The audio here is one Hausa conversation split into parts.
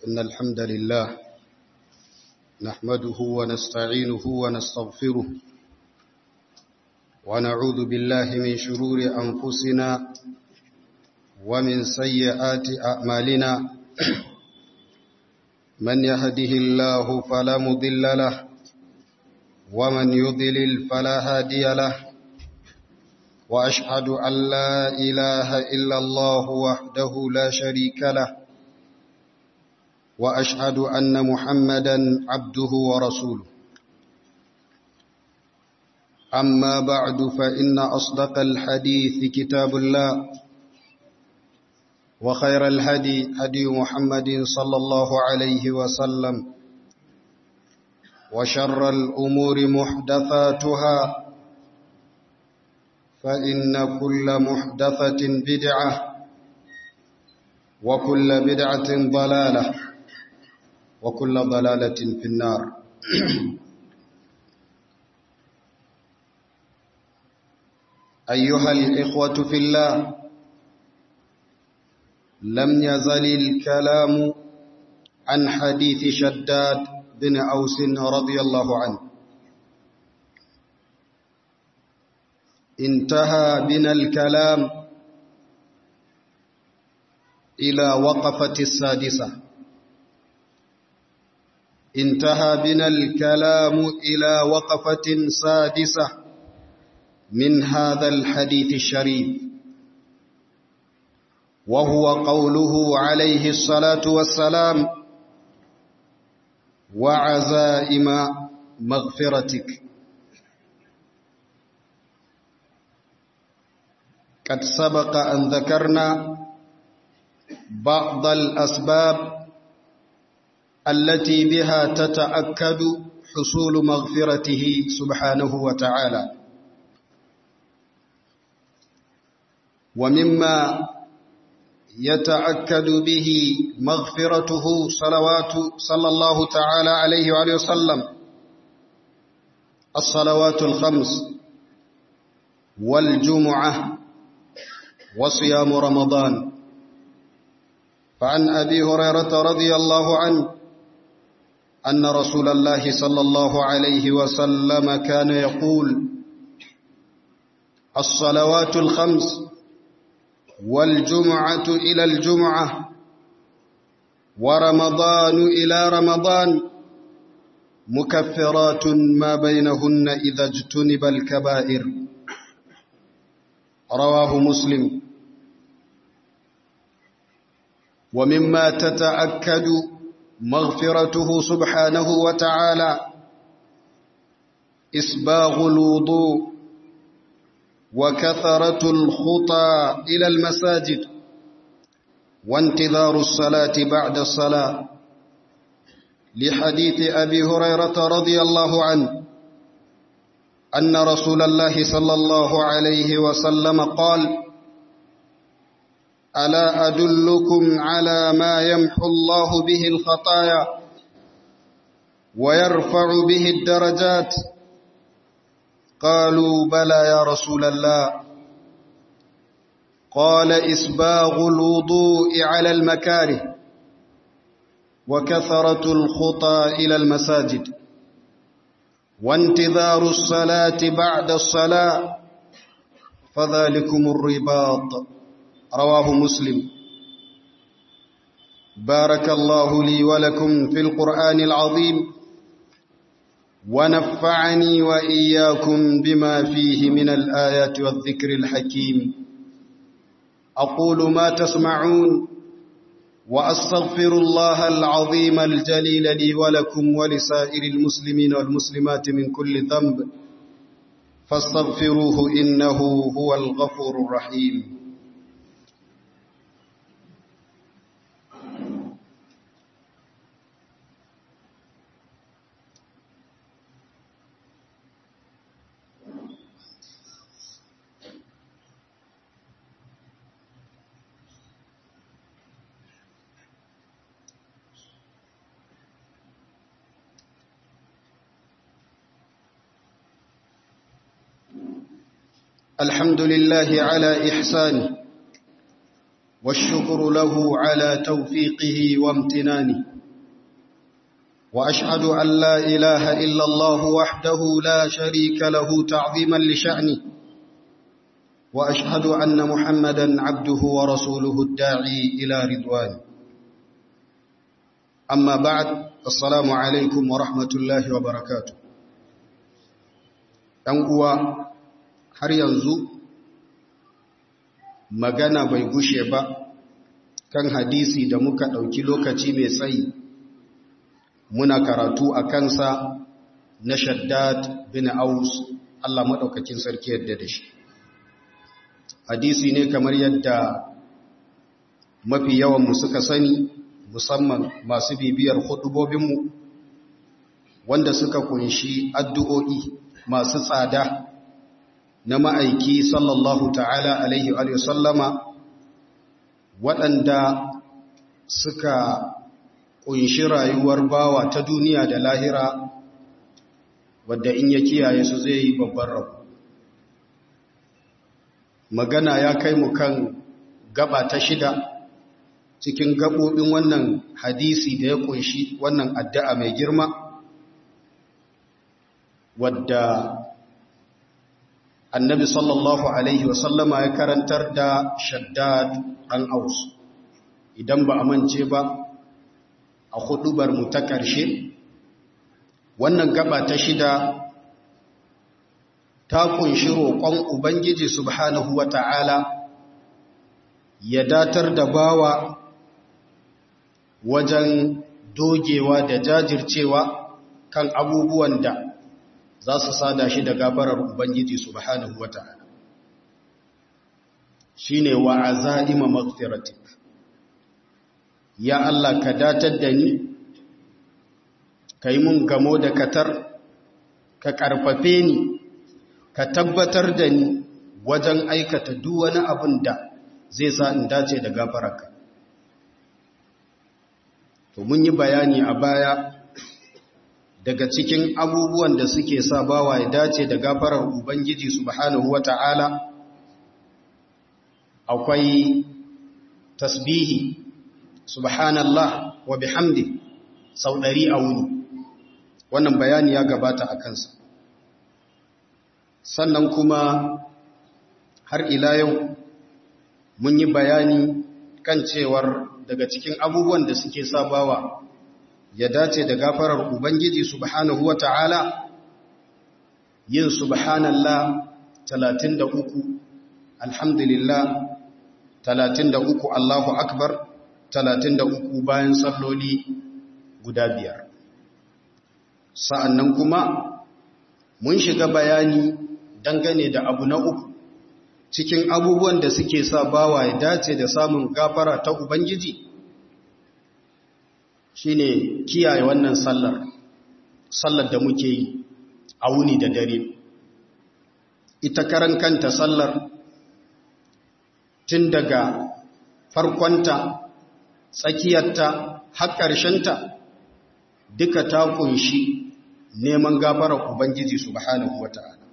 إن الحمد لله نحمده ونستعينه ونستغفره ونعوذ بالله من شرور أنفسنا ومن سيئات أعمالنا من يهده الله فلا مضل له ومن يضلل فلا هادي له وأشهد أن لا إله إلا الله وحده لا شريك له وأشهد أن محمدا عبده ورسوله أما بعد فإن أصدق الحديث كتاب الله وخير الهدي هدي محمد صلى الله عليه وسلم وشر الأمور محدثاتها فإن كل محدثة بدعة وكل بدعة ضلالة وكل ضلالة في النار أيها الإخوة في الله لم يزل الكلام عن حديث شداد بن أوس رضي الله عنه انتهى بنا الكلام إلى وقفة السادسة انتهى بنا الكلام إلى وقفة سادسة من هذا الحديث الشريف وهو قوله عليه الصلاة والسلام وعزائم مغفرتك قد سبق أن ذكرنا بعض الأسباب التي بها تتأكد حصول مغفرته سبحانه وتعالى ومما يتأكد به مغفرته صلوات صلى الله تعالى عليه وآله وسلم الصلوات الخمس والجمعة وصيام رمضان فعن أبي هريرة رضي الله عنه أن رسول الله صلى الله عليه وسلم كان يقول الصلوات الخمس والجمعة إلى الجمعة ورمضان إلى رمضان مكفرات ما بينهن إذا اجتنب الكبائر رواه مسلم ومما تتأكد مغفرته سبحانه وتعالى إسباغ الوضوء وكثرة الخطى إلى المساجد وانتظار الصلاة بعد الصلاة لحديث أبي هريرة رضي الله عنه أن رسول الله صلى الله عليه وسلم قال ألا أدلكم على ما يمحو الله به الخطايا ويرفع به الدرجات قالوا بلى يا رسول الله قال إسباغ الوضوء على المكاره وكثرة الخطى إلى المساجد وانتظار الصلاة بعد الصلاة فذلكم الرباط رواه مسلم بارك الله لي ولكم في القرآن العظيم ونفعني وإياكم بما فيه من الآيات والذكر الحكيم أقول ما تسمعون وأستغفر الله العظيم الجليل لي ولكم ولسائر المسلمين والمسلمات من كل ذنب فاستغفروه إنه هو الغفور الرحيم الحمد لله على إحسانه والشكر له على توفيقه وامتنانه وأشهد أن لا إله إلا الله وحده لا شريك له تعظيما لشأنه وأشهد أن محمدا عبده ورسوله الداعي إلى رضوانه أما بعد السلام عليكم ورحمة الله وبركاته uwa har yanzu magana bai gushe ba kan hadisi da muka ɗauki lokaci mai tsayi muna karatu a kansa na shaddad bin aus Allah maɗaukakin sarki yadda da shi hadisi ne kamar yadda mafi yawanmu suka sani musamman masu bibiyar hudubobinmu wanda suka kunshi addu'o'i masu tsada na ma'aiki sallallahu ta'ala alaihi wa sallama waɗanda suka kunshi rayuwar bawa ta duniya da lahira wadda in ya kiyaye su zai yi babban rabu magana ya kai mu kan gaba ta shida cikin gabobin wannan hadisi da ya kunshi wannan addu'a mai girma wadda annabi sallallahu alaihi wasallama ya karantar da shaddad an aus idan ba a mance ba a hudubar mu ta ƙarshe wannan gaba ta shida ta kunshi roƙon ubangiji subhanahu wata'ala ya datar da bawa wajen dogewa da jajircewa kan abubuwan da za su sada shi da gafarar Ubangiji subhanahu wa ta'ala. Shi ne wa a za'ima magfiratik. Ya Allah ka datar da ni, ka yi mun gamo da katar, ka ƙarfafe ni, ka tabbatar da ni wajen aikata duk wani abin da zai sa in dace da gafararka. To mun yi bayani a baya daga cikin abubuwan da suke sa bawa ya dace da gafarar Ubangiji subhanahu wata'ala akwai tasbihi subhanallah wa bihamdi sau ɗari a wuni wannan bayani ya gabata a kansa sannan kuma har ila yau mun yi bayani kan cewar daga cikin abubuwan da suke sa bawa ya dace da gafarar Ubangiji subhanahu wa ta'ala yin subhanallah 33 alhamdulillah 33 Allahu akbar 33 bayan salloli guda biyar sa'annan kuma mun shiga bayani dangane da abu na uku cikin abubuwan da suke sa bawa ya dace da samun gafara ta Ubangiji shine kiyaye wannan sallar sallar da muke yi a wuni da dare ita karan kanta sallar tun daga farkonta tsakiyarta har ƙarshenta duka ta kunshi neman gafarar ubangiji subhanahu wata'ala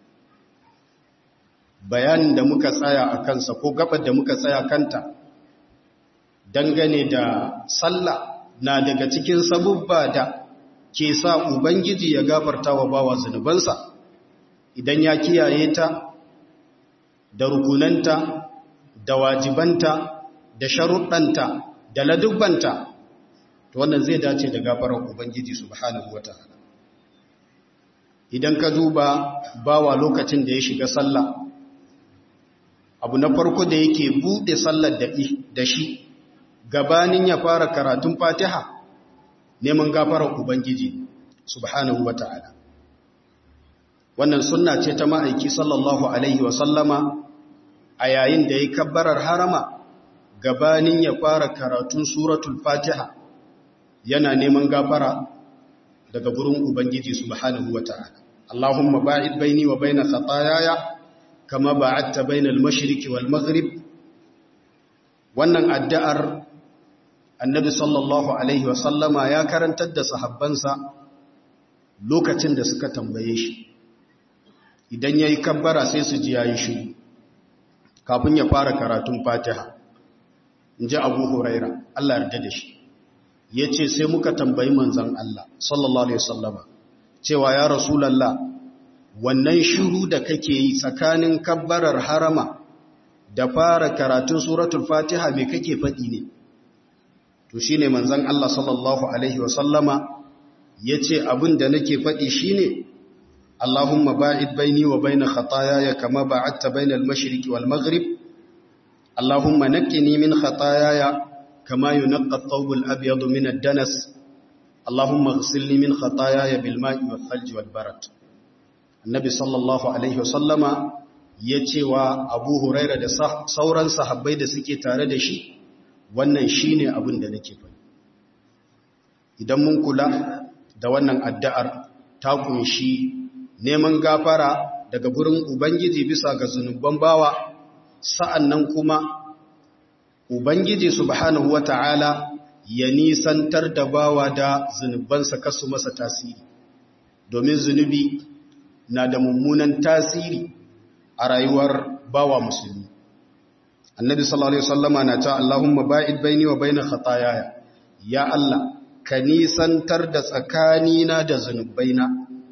bayanin da muka tsaya a kansa ko gabar da muka tsaya kanta dangane da sallah na daga cikin sabubba da ke sa Ubangiji ya gafarta wa bawa zunubansa idan ya kiyaye ta da rukunanta da wajibanta da sharuɗanta da ladubbanta to wannan zai dace da gafarar Ubangiji subhanahu wataala idan ka duba bawa lokacin da ya shiga sallah abu na farko da yake buɗe sallar da shi gabanin ya fara karatun fatiha neman gafarar ubangiji subhanahu wata'ala wannan sunna ce ta ma'aiki sallallahu alaihi wasallama a yayin da ya kabbarar harama gabanin ya fara karatun suratul fatiha yana neman gafara daga gurin ubangiji subhanahu wata'ala Allahumma ba'id baini wa baina khataayaya kama ba'adta bainal mashriqi wal maghrib wannan addu'ar annabi sallallahu alaihi wasallama ya karantar da sahabbansa lokacin da suka tambaye shi idan yayi kabbara sai su ji yayi shiru kafin ya fara karatun fatiha inji Abu Huraira Allah yarda da shi yace sai muka tambayi manzon Allah sallallahu alaihi wasallama cewa ya rasulullah wannan shiru da kake yi tsakanin kabbarar harama da fara karatun suratul fatiha me kake faɗi ne to shine manzon Allah sallallahu alaihi wasallama yace abin da nake faɗi shine Allahumma ba'id baini wa baina khataayaya kama ba'adta baina al-mashriqi wal maghrib Allahumma naqqini min khataayaya kama yunqqa ath-thawb al-abyad min ad-danas Allahumma ighsilni min khataayaya bil ma'i wal thalj wal barad Annabi sallallahu alaihi wasallama yace wa Abu Hurairah da sauran sahabbai da suke tare da shi wannan shine abin da nake faɗi idan mun kula da wannan addu'ar ta kunshi neman gafara daga gurin Ubangiji bisa ga zunuban bawa sa'annan kuma Ubangiji subhanahu wata'ala ya nisantar da bawa da zunubansa kasu masa tasiri domin zunubi na da mummunan tasiri a rayuwar bawa musulmi annabi sallallahu alaihi wasallama na ta Allahumma ba'id baini wa baina khataayaya ya Allah ka nisantar da tsakanina da zunubaina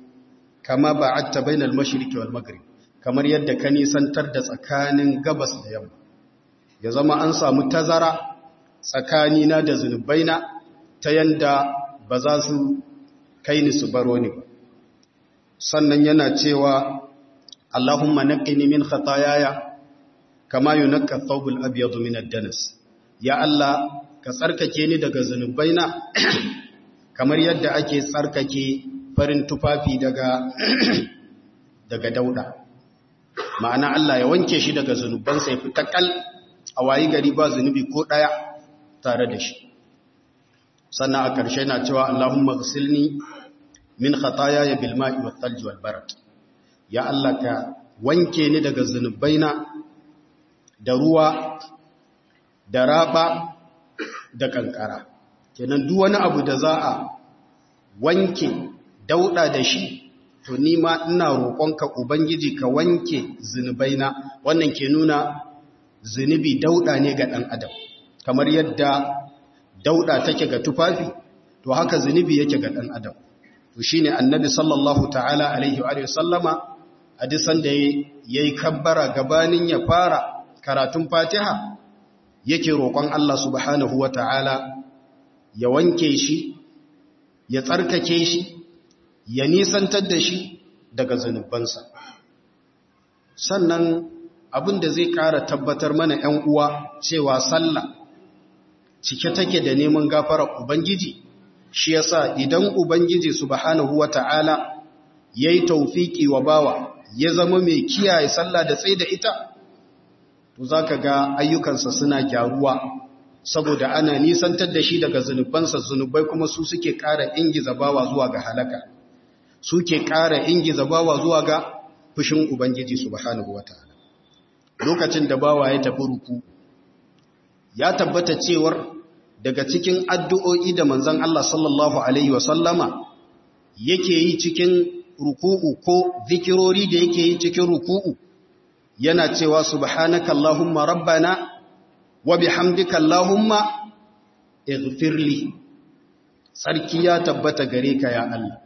kama ba'adta bainal mashriqi wal maghrib kamar yadda ka nisantar da tsakanin gabas da yamma ya zama an samu tazara tsakanina da zunubaina ta yanda ba za su kai ni su baro ni ba sannan yana cewa Allahumma naqqini min khataayaya kama yunqqa thawbul abyad min ad-danas ya Allah ka tsarkake ni daga zunubaina kamar yadda ake tsarkake farin tufafi daga daga dauda ma'ana Allah ya wanke shi daga zunubansa ya fita kal a wayi gari ba zunubi ko daya tare da shi sannan a ƙarshe na cewa Allahumma ghsilni min khataaya bil ma'i wat thalj wal barad ya Allah ka wanke ni daga zunubaina da ruwa da raba da kankara kenan duk wani abu da za a wanke dauda da shi to ni ma ina roƙonka ubangiji ka wanke zunubaina wannan ke nuna zunubi dauda ne ga ɗan adam kamar yadda dauda take ga tufafi to haka zunubi yake ga ɗan adam to shine annabi sallallahu ta'ala alaihi wa sallama hadisan da yayi kabbara gabanin ya fara karatun fatiha yake roƙon Allah subhanahu wa ta'ala ya wanke shi ya tsarkake shi ya nisantar da shi daga zunubansa sannan abin da zai ƙara tabbatar mana ‘yan uwa cewa sallah cike take da neman gafara Ubangiji shi yasa idan Ubangiji subhanahu wa ta'ala ya yi taufiki wa bawa ya zama mai kiyaye sallah da tsaye da ita to za ka ga ayyukansa suna gyaruwa saboda ana nisantar da shi daga zunubansa zunubai kuma su suke ƙara ingiza bawa zuwa ga halaka suke ƙara ingiza bawa zuwa ga fushin Ubangiji subhanahu wataala lokacin da bawa ya tafi ruku ya tabbata cewar daga cikin addu'o'i da manzon Allah sallallahu alaihi wasallama yake yi cikin ruku'u ko zikirori da yake yi cikin ruku'u yana cewa subhanaka allahumma rabbana wa bihamdika allahumma ighfirli sarki ya tabbata gare ka ya Allah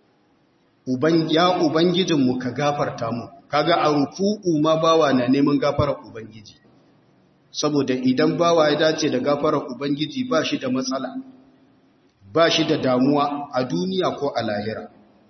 uban ya ubangijinmu ka gafarta mu kaga a ruku'u ma bawa na neman gafarar ubangiji saboda idan bawa ya dace da gafarar ubangiji ba shi da matsala ba shi da damuwa a duniya ko a lahira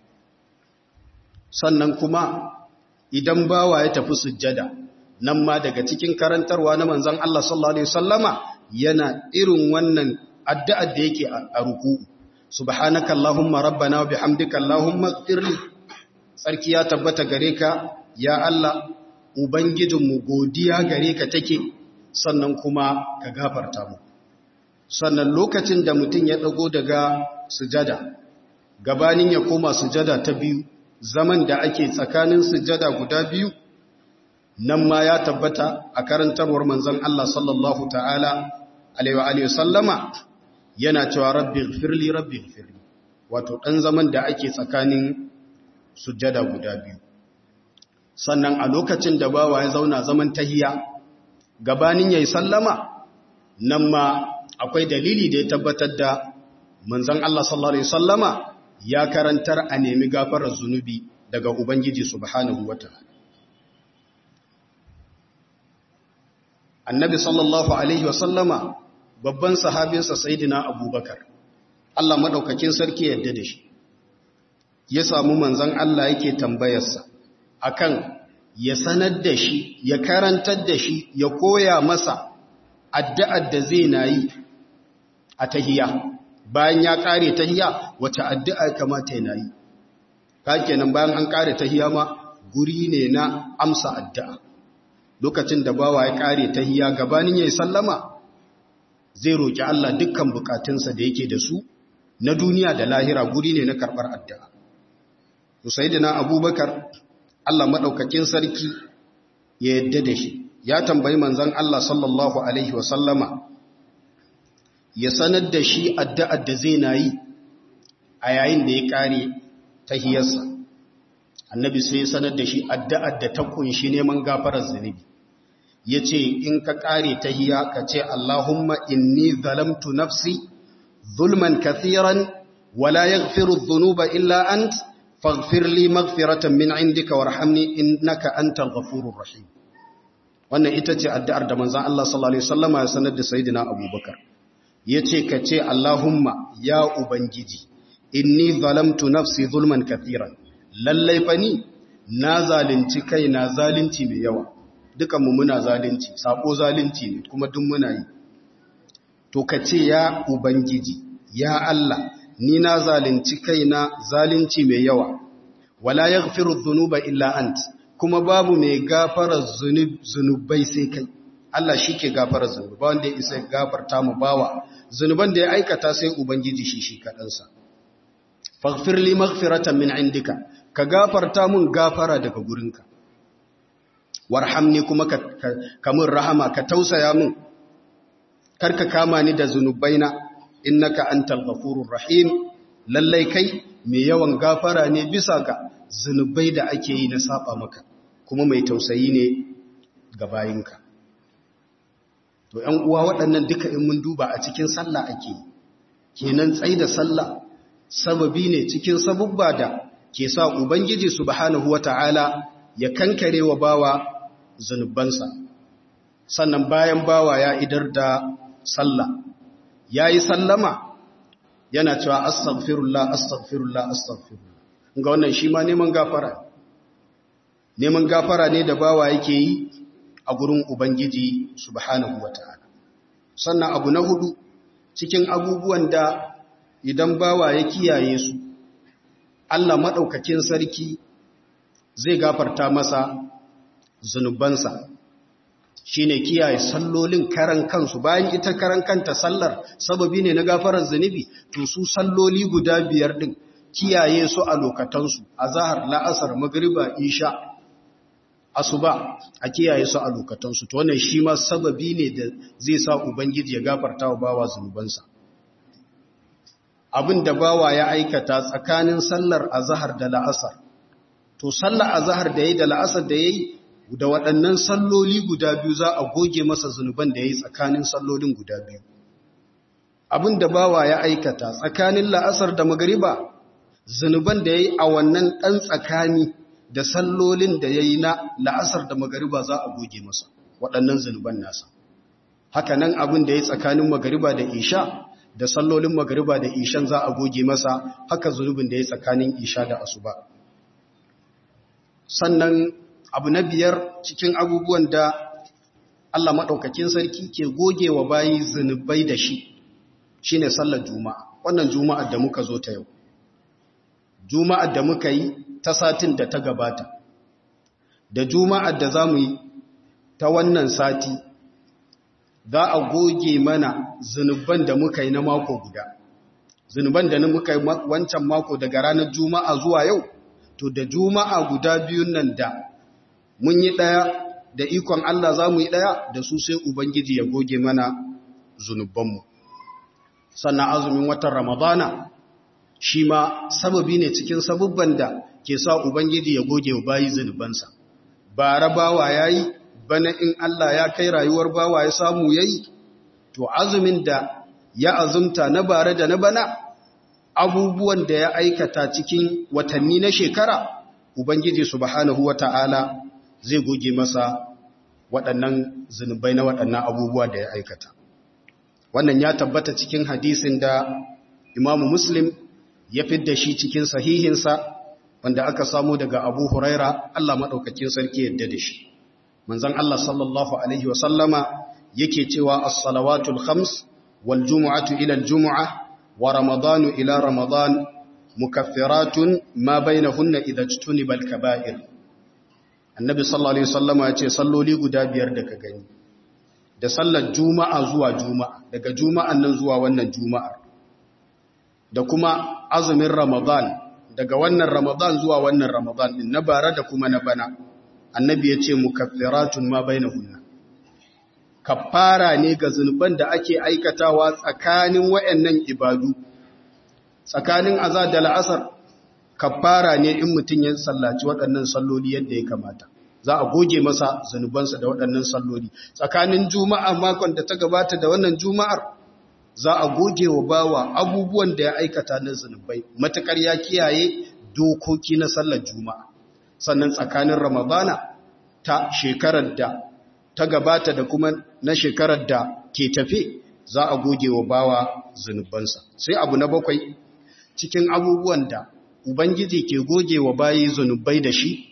sannan kuma idan bawa ya tafi sujjada nan ma daga cikin karantarwa na manzon Allah sallallahu alaihi wasallama yana irin wannan addu'ar da yake a ruku'u subhanaka allahumma rabbana wa bihamdika allahumma ighfirli sarki ya tabbata gare ka ya Allah ubangijinmu godiya gare ka take sannan kuma ka gafarta mu sannan lokacin da mutum ya dago daga sujada gabanin ya koma sujada ta biyu zaman da ake tsakanin sujada guda biyu nan ma ya tabbata a karantarwar manzon Allah sallallahu ta'ala alaihi wa sallama yana cewa rabbi gfirli rabbi gfirli wato ɗan zaman da ake tsakanin sujjada guda biyu sannan a lokacin da bawa ya zauna zaman tahiya gabanin yayi sallama nan ma akwai dalili da ya tabbatar da manzon Allah sallallahu alaihi wasallama ya karantar a nemi gafarar zunubi daga Ubangiji subhanahu wataala Annabi sallallahu alaihi wasallama babban sahabinsa Sayyidina Abubakar Allah madaukakin sarki yadda da shi ya samu manzon Allah yake tambayarsa akan ya sanar da shi ya karantar da shi ya koya masa addu'ar da zai nayi a tahiyya bayan ya kare tahiya wace addu'a kamata yana yi kenan bayan an kare tahiya ma guri ne na amsa addu'a lokacin da bawa ya kare tahiya gabanin yayin sallama zai roki Allah dukkan bukatunsa da yake da su na duniya da lahira guri ne na karbar addu'a Usaidina Abubakar Allah madaukakin sarki ya yadda da shi ya tambayi manzon Allah sallallahu alaihi wa sallama ya sanar da shi addu'ar da zai na yi a yayin da ya ƙare tahiyarsa. Annabi sai ya sanar da shi addu'ar da ta kunshi neman gafarar zunubi. Ya ce, In ka ƙare tahiya ka ce, Allahumma inni zalamtu nafsi, zulman kathiran, wala ya firu zunuba illa ant, faghfir li maghfiratan min indika warhamni innaka antal ghafurur rahim. Wannan ita ce addu'ar da manzan Allah sallallahu Alaihi wasallama ya sanar da Sayyidina Abubakar. ya ce ka ce Allahumma ya Ubangiji, inni zalamtu nafsi zulman kathiran, lallai fa ni na zalunci kai na zalunci mai yawa, dukanmu muna zalunci, sako zalunci ne kuma duk muna yi. To ka ce ya Ubangiji, ya Allah, ni na zalunci kai na zalunci mai yawa, wala ya zunuba illa ant, kuma babu mai gafarar zunubai sai kai. Allah shi ke gafara zunubi ba wanda ya isa gafarta mu bawa zunuban da ya aikata sai ubangiji shi shi kaɗansa faghfir li maghfiratan min indika ka gafarta mun gafara daga gurinka warhamni kuma ka, ka, mun rahama ka tausaya mun karka kama ni da zunubaina innaka antal ghafurur rahim lallai kai mai yawan gafara ne bisa ga zunubai da ake yi na saba maka kuma mai tausayi ne ga bayinka to ‘yan uwa waɗannan duka in mun duba a cikin sallah ake kenan tsai da sallah sababi ne cikin sabubba da ke sa ubangiji subhanahu wata'ala ya kankare wa bawa zunubansa sannan bayan bawa ya idar da sallah ya yi sallama yana cewa astaghfirullah astaghfirullah astaghfirullah ga wannan shi ma neman gafara neman gafara ne da bawa yake yi a gurin Ubangiji subhanahu wa ta'ala. Sannan abu na hudu cikin abubuwan da idan bawa ya kiyaye su, Allah maɗaukakin sarki zai gafarta masa zunubansa shi ne kiyaye sallolin karan kansu bayan ita karan kanta sallar sababi ne na gafarar zunubi to su salloli guda biyar ɗin kiyaye su a lokatansu a zahar la'asar magriba isha asuba a kiyaye su a lokatansu to wannan shi ma sababi ne da zai sa ubangiji ya gafarta wa bawa zunubansa abin da bawa ya aikata tsakanin sallar azhar da la'asar to sallar azhar da yayi da la'asar da yayi da waɗannan salloli guda biyu za a goge masa zunuban da yayi tsakanin sallolin guda biyu abin da bawa ya aikata tsakanin la'asar da magriba zunuban da yayi a wannan ɗan tsakani da sallolin da ya yi na la'asar da magariba za a goge masa waɗannan zunuban nasa haka nan abin da ya yi tsakanin magariba da isha da sallolin magariba da ishan za a goge masa haka zunubin da ya yi tsakanin isha da asuba sannan abu na biyar cikin abubuwan da Allah maɗaukakin sarki ke goge wa bayi zunubai da shi shine sallar juma'a wannan juma'ar da muka zo ta yau juma'ar da muka yi ta satin da ta gabata da juma'ar da za mu yi ta wannan sati za a goge mana zunuban da muka yi na mako guda zunuban da muka yi wancan mako daga ranar juma'a zuwa yau to da juma'a guda biyun nan da mun yi ɗaya da ikon Allah za mu yi ɗaya da su sai Ubangiji ya goge mana zunubanmu sannan azumin watan ramadana shi ma sababi ne cikin sabubban da ke sa Ubangiji ya goge wa bayi zunubansa. Bara bawa ya yi, bana in Allah ya kai rayuwar bawa ya samu ya yi, to azumin da ya azumta na bare da na bana abubuwan da ya aikata cikin watanni na shekara ubangiji subhanahu wata'ala zai goge masa waɗannan zunubai na waɗannan abubuwa da ya aikata wannan ya tabbata cikin hadisin da imamu muslim ya fidda shi cikin sahihinsa wanda aka samu daga abu huraira Allah maɗaukakin sarki yadda da shi manzan Allah sallallahu Alaihi wasallama yake cewa as-salawatul khams wal jumu'atu ila al-jumu'a wa ramadanu ila ramadan mukaffiratun ma bainahunna idza jtuniba al-kaba'ir annabi sallallahu alaihi wasallama ya ce salloli guda biyar da ka gani da sallar juma'a zuwa juma'a daga juma'an nan zuwa wannan juma'ar da kuma azumin ramadan daga wannan ramadan zuwa wannan ramadan din na bara da kuma na bana annabi ya ce mukaffiratun ma bainahunna kaffara ne ga zunuban da ake aikatawa tsakanin wayannan ibadu tsakanin azad da la'asar kaffara ne in mutum ya sallaci waɗannan salloli yadda ya kamata za a goge masa zunubansa da waɗannan salloli tsakanin juma'a makon da ta gabata da wannan juma'ar za a goge wa bawa abubuwan da ya aikata na zunubai matakar ya kiyaye dokoki na sallar juma'a sannan tsakanin ramadana ta shekarar da ta gabata da kuma na shekarar da ke tafe za a goge wa bawa zunubansa sai abu na bakwai cikin abubuwan da ubangiji ke goge wa bayi zunubai da shi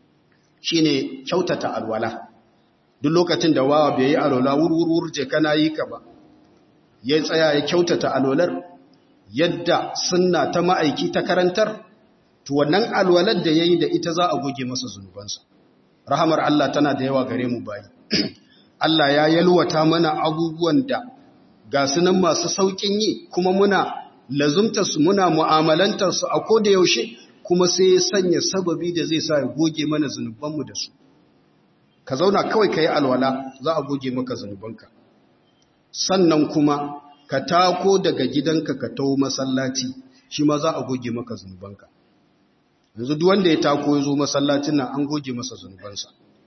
shine kyautata alwala duk lokacin da wawa bai yi alwala wurwurwur je kana yi ka ba ya tsaya ya kyautata alwalar yadda sunna ta ma'aiki ta karantar to wannan alwalar da yayi da ita za a goge masa zunubansa rahamar Allah tana da yawa gare mu bayi Allah ya yalwata mana abubuwan da ga sunan masu saukin yi kuma muna lazumta su muna mu'amalantar su a koda yaushe kuma sai ya sanya sababi da zai sa ya goge mana zunubanmu da su ka zauna kawai ka yi alwala za a goge maka zunubanka sannan kuma ka tako daga gidanka ka taho masallaci shi ma za a goge maka zunubanka yanzu duk wanda ya tako ya zo masallacin nan an goge masa zunubansa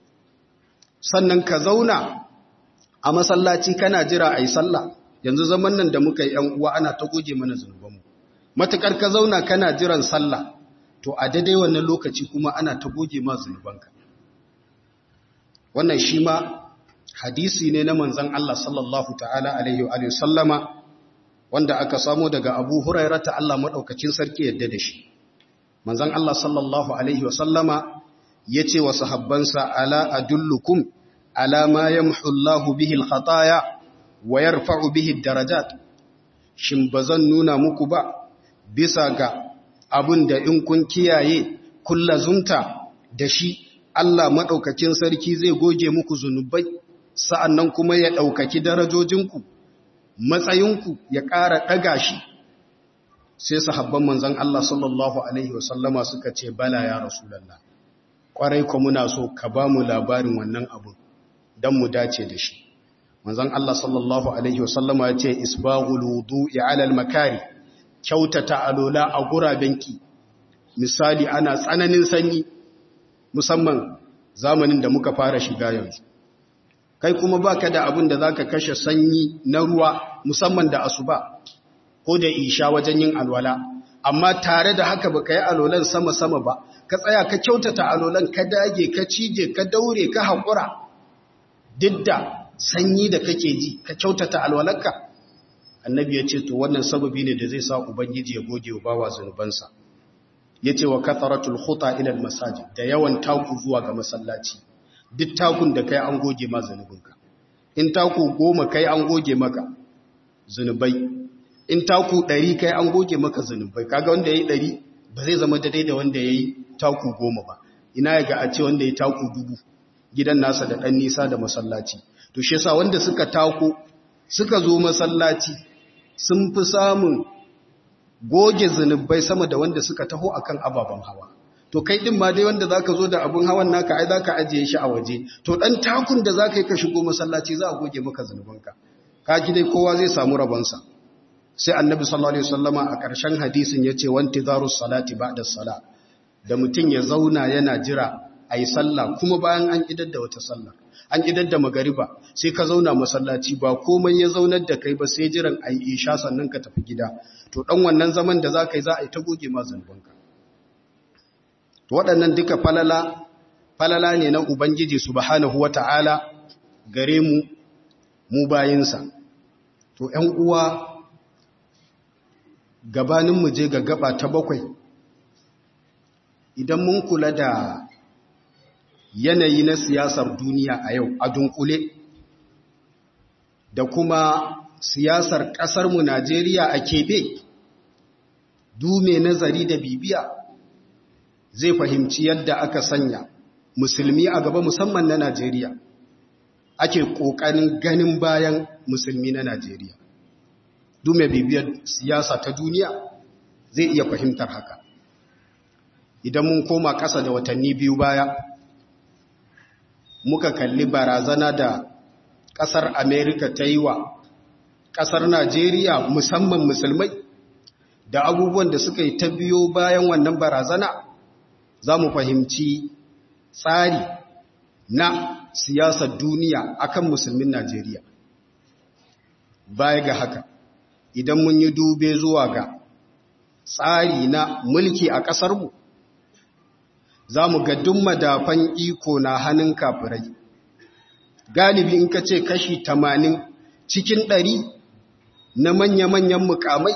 sannan ka zauna a masallaci kana jira a yi sallah yanzu zaman nan da muka yi ‘yan uwa ana ta goge mana zunubanmu matuƙar ka zauna kana jiran sallah to a daidai wannan lokaci kuma ana ta goge ma zunubanka wannan shi ma hadisi ne na manzan Allah sallallahu ta'ala alaihi wa sallama wanda aka samo daga abu huraira ta Allah maɗaukacin sarki yadda da shi manzan Allah sallallahu alaihi wa sallama ya ce wa sahabbansa ala adullukum ala ma yamhu Allahu bihi al-khataya wa yarfa'u bihi darajat shin bazan nuna muku ba bisa ga abin da in kun kiyaye kullazunta da shi Allah maɗaukakin sarki zai goge muku zunubai sa'annan kuma ya ɗaukaki darajojinku matsayinku ya ƙara ɗaga shi sai sahabban manzan Allah sallallahu Alaihi wasallama suka ce bala ya rasulallah ƙwarai ku muna so ka ba mu labarin wannan abin don mu dace da shi manzan Allah sallallahu Alaihi wasallama ya ce isbaghul wudu'i alal makari kyautata alola a gurabenki misali ana tsananin sanyi musamman zamanin da muka fara shiga yanzu kai kuma baka da abin da zaka kashe sanyi na ruwa musamman da asuba ko da isha wajen yin alwala amma tare da haka baka yi alolan sama-sama ba ka tsaya ka kyautata alolan ka dage ka cije ka daure ka haƙura duk da sanyi da kake ji ka kyautata alwalarka annabi ya ce to wannan sababi ne da zai sa ubangiji ya goge wa bawa zunubansa ya ce wa katharatul khuta ila masajid da yawan taku zuwa ga masallaci duk takun da kai an goge ma zunubinka in taku goma kai an goge maka zunubai in taku ɗari kai an goge maka zunubai kaga wanda ya yi ɗari ba zai zama daidai da wanda ya yi taku goma ba ina ya ga a ce wanda ya yi taku dubu gidan nasa da ɗan nisa da masallaci to shi yasa wanda suka tako suka zo masallaci sun fi samun goge zunubai sama da wanda suka taho akan ababen hawa to kai din ma dai wanda zaka zo da abun hawan naka ai zaka ajiye shi a waje to dan takun da zaka yi ka shigo masallaci za a goge maka zunubanka ka ji dai kowa zai samu rabonsa sai annabi sallallahu alaihi wasallama a ƙarshen hadisin yace wanti zarus salati ba'da sala da mutun ya zauna yana jira a yi sallah kuma bayan an idar da wata sallah an idar da magariba sai ka zauna masallaci ba komai ya zaunar da kai ba sai jiran a yi isha sannan ka tafi gida to ɗan wannan zaman da za ka yi za a yi ta goge ma zanubanka waɗannan duka falala falala ne na ubangiji subhanahu wata'ala gare mu mu bayinsa to ‘yan uwa gabanin mu je ga gaba ta bakwai idan mun kula da yanayi na siyasar duniya a yau a dunkule da kuma siyasar ƙasarmu Najeriya a keɓe dume nazari da bibiya zai fahimci yadda aka sanya musulmi a gaba musamman na Najeriya ake ƙoƙarin ganin bayan musulmi na Najeriya dume bibiyar siyasa ta duniya zai iya fahimtar haka idan mun koma ƙasa da watanni biyu baya muka kalli barazana da ƙasar Amerika ta yi wa ƙasar Najeriya musamman musulmai da abubuwan da suka yi ta biyo bayan wannan barazana za mu fahimci tsari na siyasar duniya akan musulmin Najeriya. Baya ga haka, idan mun yi dube zuwa ga tsari na mulki a ƙasarmu, za mu ga duk madafan iko na hannun kafirai. Galibi in ka ce kashi tamanin cikin ɗari na manya-manyan mukamai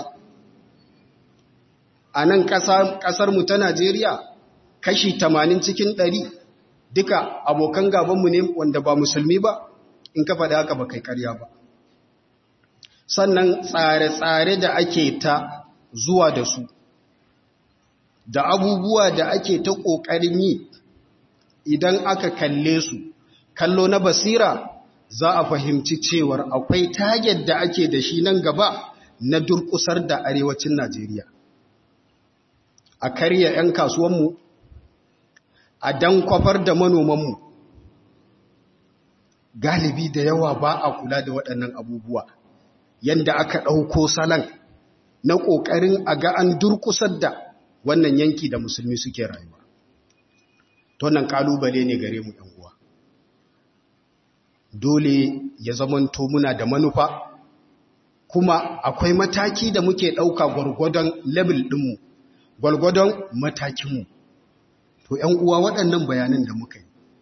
a nan ƙasarmu ta Najeriya kashi tamanin cikin ɗari duka abokan gabanmu ne wanda ba musulmi ba in ka faɗi haka ba kai ƙarya ba. Sannan tsare-tsare da ake ta zuwa da su, da abubuwa da ake ta ƙoƙarin yi idan aka kalle su, kallo na basira za a fahimci cewar akwai target da ake da shi nan gaba na durƙusar da arewacin Najeriya. A karya 'yan kasuwanmu, a dan kwafar da manomanmu, galibi da yawa ba a kula da waɗannan abubuwa, yadda aka ɗauko salon na ƙoƙarin a ga an durƙusar da wannan yanki da musulmi suke rayuwa. Tonan ƙalubale ne gare mu uwa. Dole ya zamanto muna da manufa, kuma akwai mataki da muke ɗauka gwargwadon level ɗinmu, gwargwadon matakinmu. To, ‘yan uwa waɗannan bayanan da muka yi,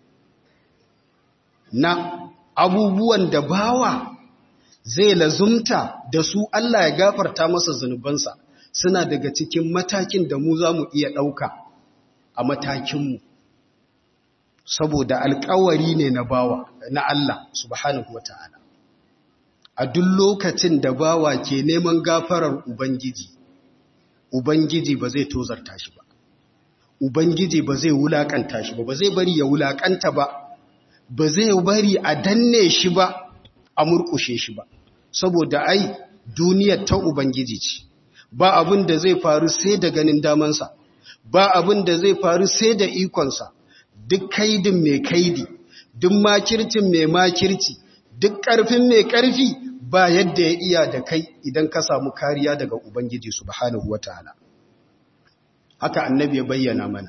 na abubuwan da bawa zai lazumta da su Allah ya gafarta masa zunubansa suna daga cikin matakin da mu za mu iya ɗauka a matakinmu saboda alkawari ne na bawa na Allah subhanahu wa ta'ala a duk lokacin da bawa ke neman gafarar Ubangiji Ubangiji ba zai tozarta shi ba Ubangiji ba zai wulakanta shi ba ba zai bari ya wulakanta ba ba zai bari a danne shi ba a murkushe shi ba saboda ai duniyar ta ubangiji ce ba abin da zai faru sai da ganin damansa ba abin da zai faru sai da ikonsa duk kaidin mai kaidi duk makircin mai makirci duk ƙarfin mai ƙarfi ba yadda ya iya da kai idan ka samu kariya daga ubangiji subhanahu wataala haka annabi ya bayyana mana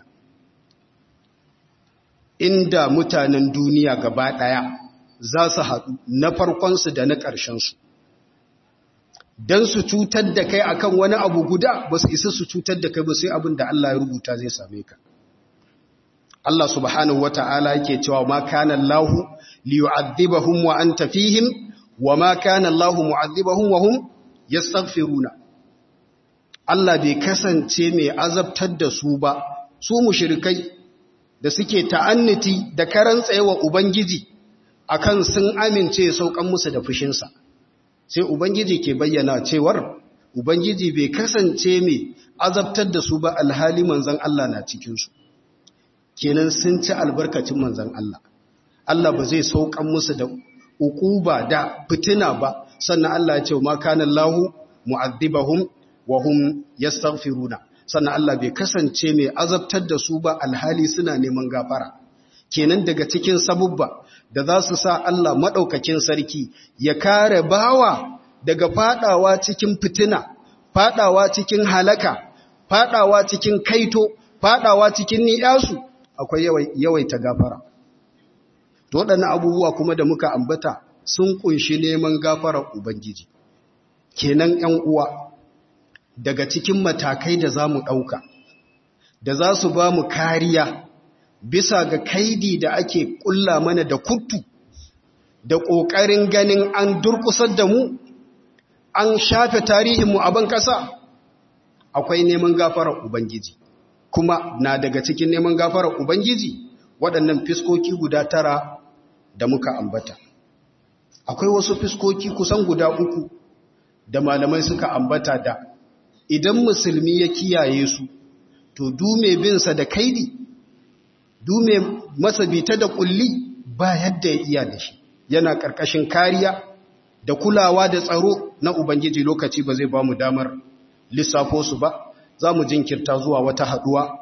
inda mutanen duniya gaba ɗaya za su haɗu na farkonsu da na ƙarshensu don su cutar da kai akan wani abu guda ba su isa su cutar da kai ba sai abin da Allah ya rubuta zai same ka Allah subhanahu wa ta'ala yake cewa ma kana Allah li yu'adhibahum wa anta fihim wa ma kana Allah mu'adhibahum wa hum yastaghfiruna Allah bai kasance mai azabtar da su ba su mushrikai da suke ta'anniti da karan tsayewa ubangiji akan sun amince saukan musu da fushinsa sai ubangiji ke bayyana cewar ubangiji bai kasance mai azabtar da su ba alhali manzan Allah na cikinsu kenan sun ci albarkacin manzan Allah Allah ba zai saukan musu da ukuba da fitina ba sannan Allah ya ce ma kana Allahu mu'adhibahum wa hum yastaghfiruna sannan Allah bai kasance mai azabtar da su ba alhali suna neman gafara kenan daga cikin sabubba da za su sa Allah maɗaukakin sarki ya kare bawa daga fadawa cikin fitina, fadawa cikin halaka, fadawa cikin kaito, fadawa cikin ni'yasu, akwai yawaita gafara to waɗannan abubuwa kuma da muka ambata sun kunshi neman gafarar ubangiji kenan 'yan uwa daga cikin matakai da za mu ɗauka da za su ba mu kariya bisa ga kaidi da ake ƙulla mana da kuttu da ƙoƙarin ganin an durƙusar da mu an shafe tarihinmu a ban ƙasa akwai neman gafarar ubangiji kuma na daga cikin neman gafarar ubangiji waɗannan fiskoki guda tara da muka ambata akwai wasu fiskoki kusan guda uku da malamai suka ambata da idan musulmi ya kiyaye su to dume binsa da kaidi dume masa bita da kulli ba yadda ya iya da shi yana ƙarƙashin kariya da kulawa da tsaro na ubangiji lokaci ba zai ba mu damar lissafo su ba za mu jinkirta zuwa wata haɗuwa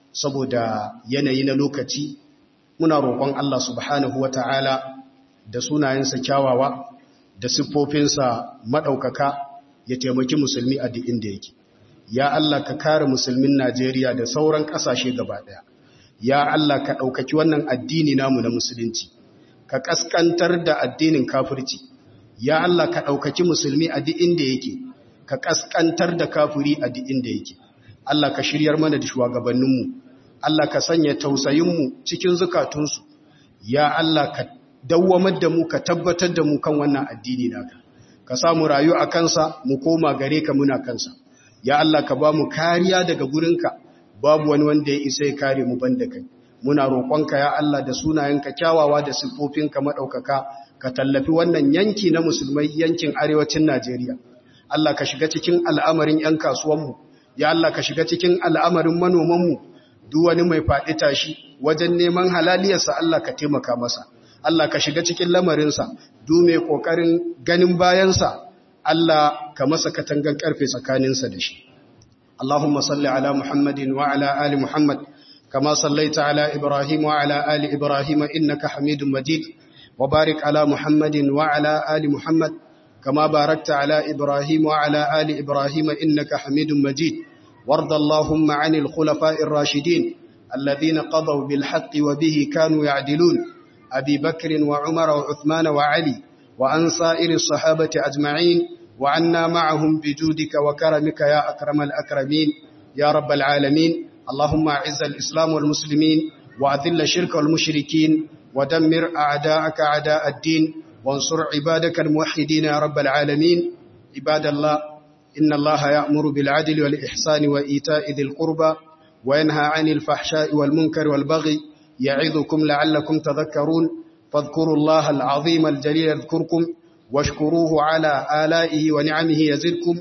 saboda yanayi na lokaci muna roƙon Allah subhanahu wa ta'ala da sunayensa kyawawa da siffofinsa maɗaukaka ya taimaki musulmi a duk inda yake ya Allah ka kare musulmin Najeriya da sauran ƙasashe gaba ɗaya ya Allah ka ɗaukaki wannan addini namu na musulunci ka ƙasƙantar da addinin kafirci ya Allah ka ɗaukaki musulmi a duk inda yake ka ƙasƙantar da kafiri a duk inda yake Allah ka shiryar mana da shugabanninmu Allah ka sanya tausayinmu cikin zukatunsu ya Allah ka dawwamar da mu ka tabbatar da mu kan wannan addini naka ka samu rayu a kansa mu koma gare ka muna kansa ya Allah ka ba mu kariya daga gurinka babu wani wanda ya isa ya kare mu banda kai muna roƙonka ya Allah da sunayenka kyawawa da siffofinka madaukaka ka tallafi wannan yanki na musulmai yankin arewacin Najeriya Allah ka shiga cikin al'amarin 'yan kasuwanmu ya Allah ka shiga cikin al'amarin manomanmu duk wani mai faɗi tashi wajen neman halaliyarsa Allah ka taimaka masa Allah ka shiga cikin lamarinsa duk mai ƙoƙarin ganin bayansa Allah ka masa katangan ƙarfe tsakaninsa da shi Allahumma salli ala Muhammadin wa ala ali Muhammad kama sallaita ala Ibrahim wa ala ali Ibrahim innaka Hamidum Majid wa barik ala Muhammadin wa ala ali Muhammad كما باركت على إبراهيم وعلى آل إبراهيم إنك حميد مجيد وارض اللهم عن الخلفاء الراشدين الذين قضوا بالحق وبه كانوا يعدلون أبي بكر وعمر وعثمان وعلي وعن سائر الصحابة أجمعين وعنا معهم بجودك وكرمك يا أكرم الأكرمين يا رب العالمين اللهم أعز الإسلام والمسلمين وأذل الشرك والمشركين ودمر أعداءك أعداء الدين وانصر عبادك الموحدين يا رب العالمين عباد الله إن الله يأمر بالعدل والإحسان وإيتاء ذي القربى وينهى عن الفحشاء والمنكر والبغي يعظكم لعلكم تذكرون فاذكروا الله العظيم الجليل يذكركم واشكروه على آلائه ونعمه يزدكم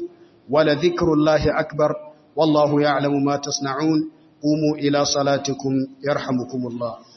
ولذكر الله أكبر والله يعلم ما تصنعون قوموا إلى صلاتكم يرحمكم الله